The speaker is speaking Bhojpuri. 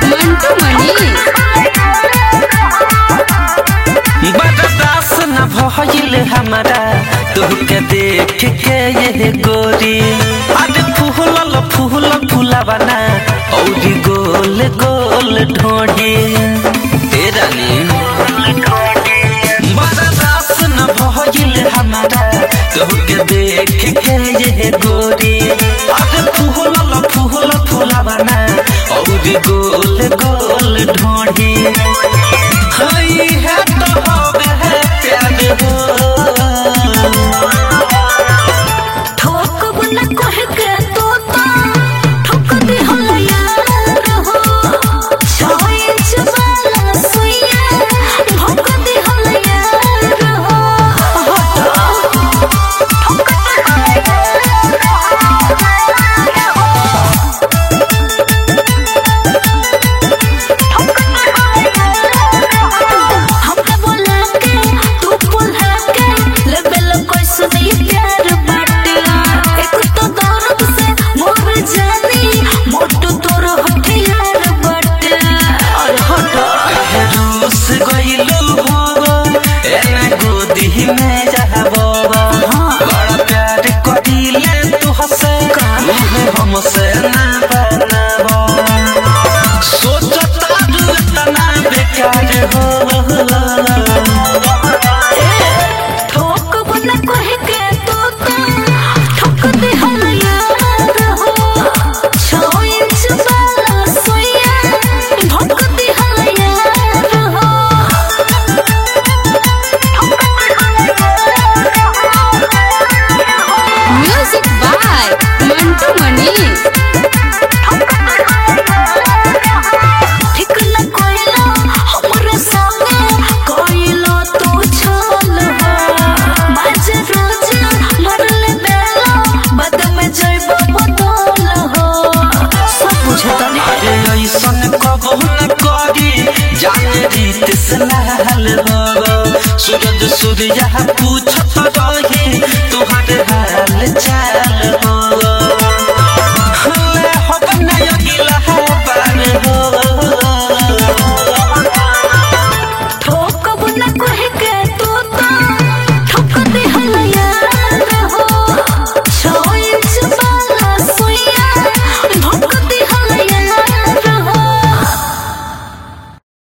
मंटू मनी बर्दाश्त न भइल हमारा तुहके देख के ये गोरी अरे फूलल फूल फूलबना औरी गोल गोल ढोढ़ी ए रानी बर्दाश्त न भइल हमारा तुहके देख के ये गोरी अरे फूलल फूल फूलबना औरी गोल गोल ढोढ़ी हई है तो होवे है प्यार हो ठोकब न कह के तोता ठोक दे होला यार हो छो इंच वाला सुइया ठोक दे होला यार हो ठोक दे हमरा बोला के तू बोला के लेवल कोई सुनी प्यार बाटे एक तो दर्द से मोर जानी मोटू तोर हथियार बाटे और हटो रूस गइलू हो एना गोदी में जाबो बड़ा प्यार करिले तू हसे मुहे हमसे ना बनाबो सोचता तू इतना बेकार हो ठोक बना कह के तोता ठोक दे हम यार हो छो इंच वाला सोया ठोक दे हम यार हो म्यूजिक बाय मंटू मनी ठीक न कोइला हमरे संगे कोइला तू छल हो बाज रोज मरले बेला बद में जइबो बदल हो सब बुझता नहीं अरे ऐसन कबो न करी जाने रीत से लाल हो सूरज सूर्या पूछत रही तुहर हाल चाल हो